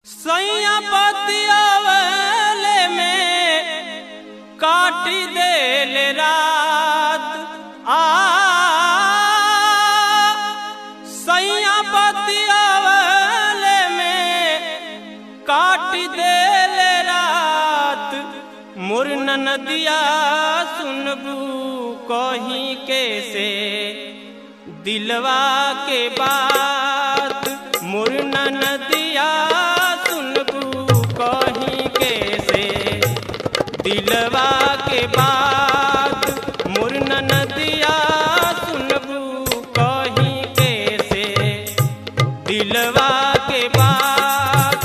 सैया पतियावले में काटी देल रात आ सैया पतियावले में काटी देल रात मुरन नदिया सुनबू कहीं कैसे दिलवा के बात मुरन नदिया सुनबू कहीं कैसे दिलवा के बात मुरन नदिया सुनबू कहीं कैसे दिलवा के बात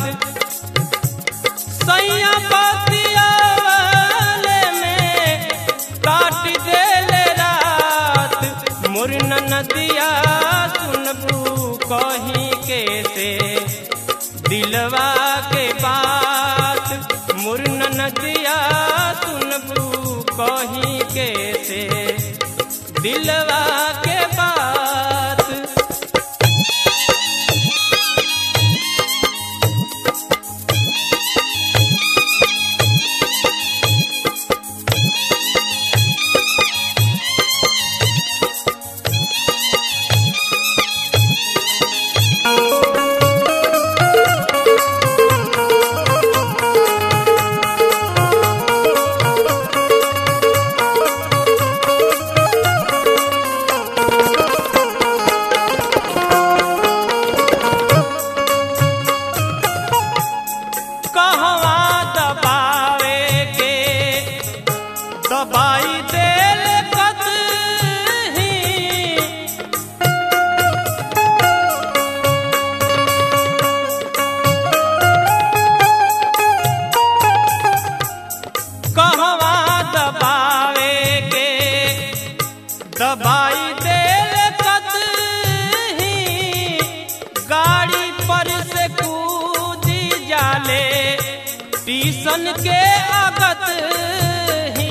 सैया पतियावले में काट देले रात मुरन नदिया सुनबू कहीं कैसे दिलवा के बात मुरन नदिया सुनबू कहीं कैसे दिलवा के बात कहवा दबावे के दबाई देल कतही कहवा दबावे के दबाई देल कतही गाड़ी पर से कूदी जाले टीसन के अगत ही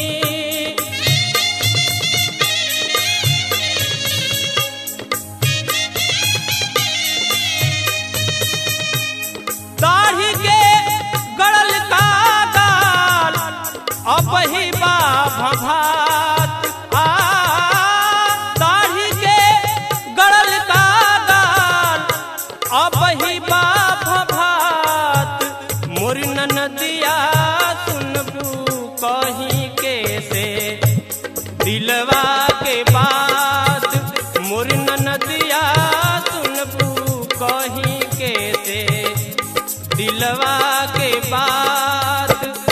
दाढ़ी के गड़ल का गाल अपही बा भभात आ दाढ़ी के गड़ल का गाल अपही बा भभात मुरन नदिया सुनबू कहीं कैसे दिलवा के बात मुरन नदिया सुनबू कहीं कैसे दिलवा के बात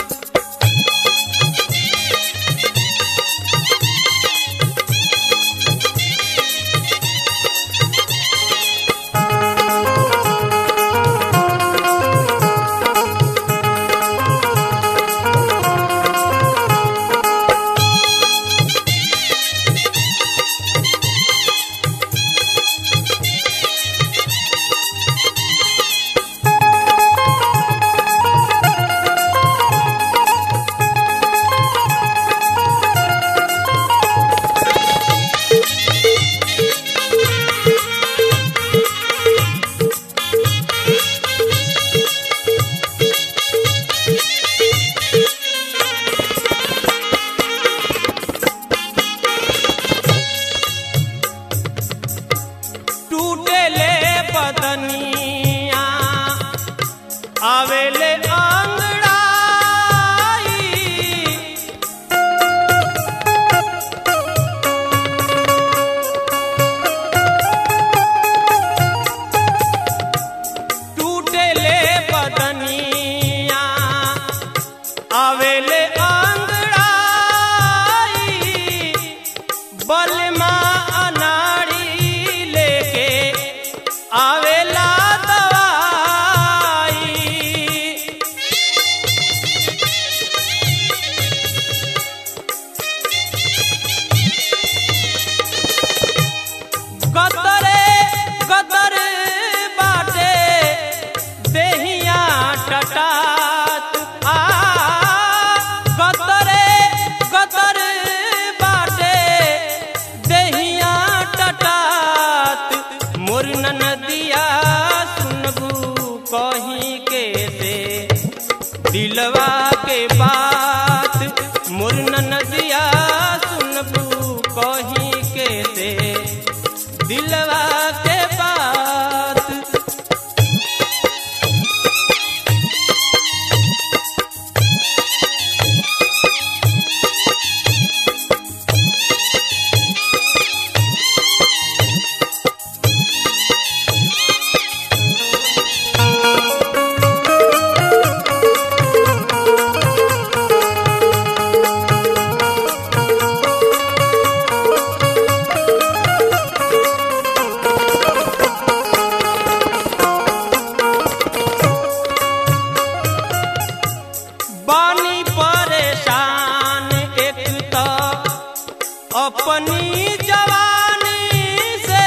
टूटे ले बदनिया आवेले आंगड़ाई टूटे ले बदनिया आवेले आंगड़ाई बलमा अनाड़ी लेके आवेला दवाई के से दिलवा के बात मोर नदिया सुनबू कहीं के से दिलवा के बात बानी परेशान एक तो अपनी जवानी से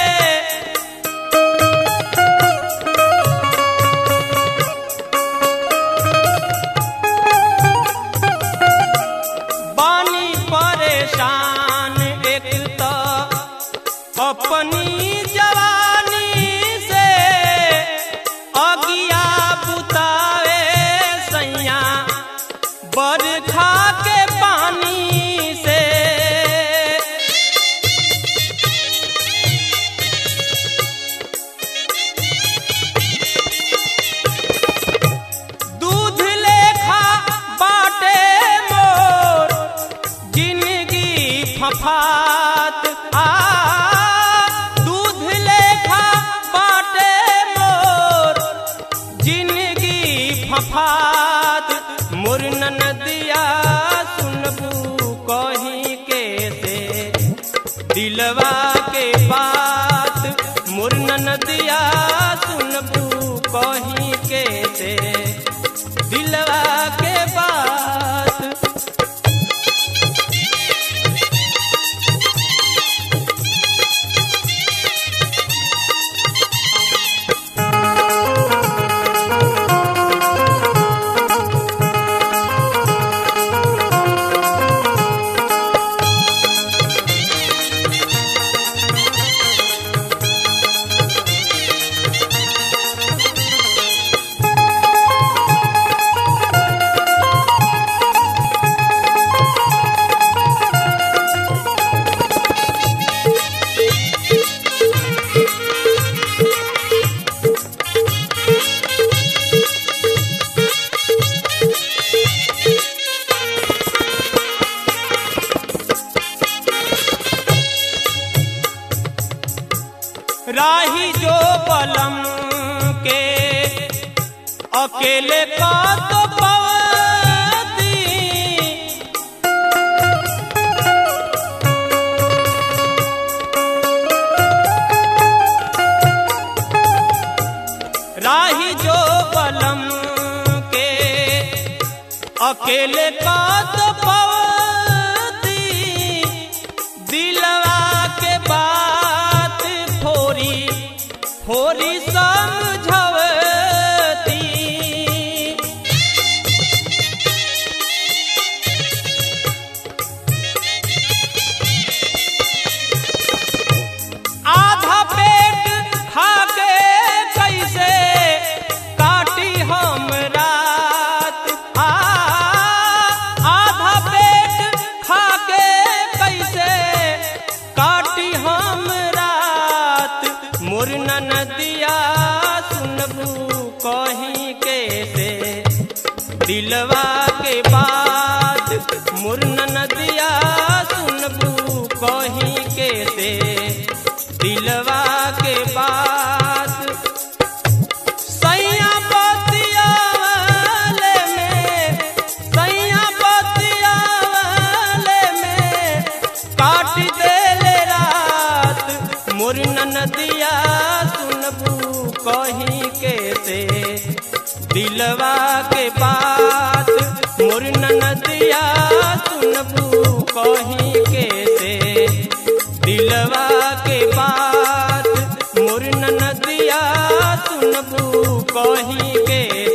बानी परेशान एक तो अपनी जवानी से अगिया बुतावे सैया बरखा के पानी से दूध लेखा बाटे मोर जिंदगी फफात आ दूध लेखा बाटे मोर जिंदगी फफात मोर नदिया सुनबू कहीं के से दिलवा के बात मोर नदिया सुनबू कहीं के से दिलवा के बात राही जो बलम के अकेले का तो पवती राही जो बलम के अकेले का तो पवती दिलवा के बात फोरी फोरी समझवती आधा पेट खाके कैसे काटी हम रात आ आधा पेट खाके कैसे काटी हम रात मोर नदिया सुनबू कहीं के से दिलवा के बात मोर नदिया सुनबू कहीं के से दिलवा के बात सैया बतियावले में सैया बतियावले में काट देले रात मोर नदिया सुनबू कहीं के से दिलवा के बात मोर नदिया सुनबू कहीं के से दिलवा के बात मोर नदिया सुनबू कहीं के